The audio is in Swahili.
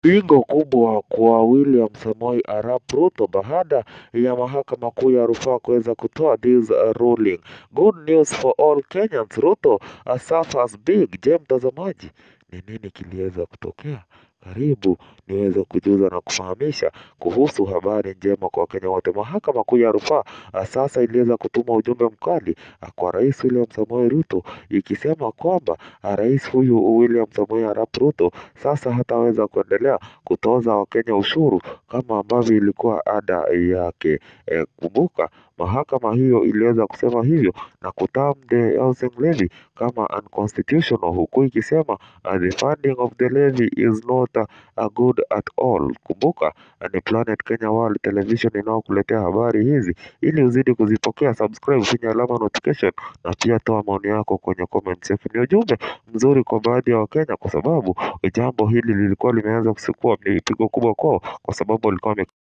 Pigo kubwa kwa William Samoei Arap Ruto baada ya mahakama kuu ya rufaa kuweza kutoa this ruling. Good news for all Kenyans. Ruto suffers big. Je, mtazamaji, ni nini kiliweza kutokea? Karibu niweze kujuza na kufahamisha kuhusu habari njema kwa Wakenya wote. Mahakama kuu ya rufaa sasa iliweza kutuma ujumbe mkali kwa Rais William Samoei Ruto ikisema kwamba rais huyu William Samoei Arap Ruto sasa hataweza kuendelea kutoza Wakenya ushuru kama ambavyo ilikuwa ada yake. E, kumbuka mahakama hiyo iliweza kusema hivyo na kuterm the housing levy kama unconstitutional huku ikisema uh, the funding of the levy is not uh, uh, good at all. Kumbuka uh, ni Planet Kenya World Television inayokuletea habari hizi ili uzidi kuzipokea. Subscribe, finya alama notification na pia toa maoni yako kwenye comment section. Ni ujumbe mzuri kwa baadhi ya Wakenya kwa sababu jambo hili lilikuwa limeanza kuchukua pigo kubwa kwao kwa sababu walikuwa wame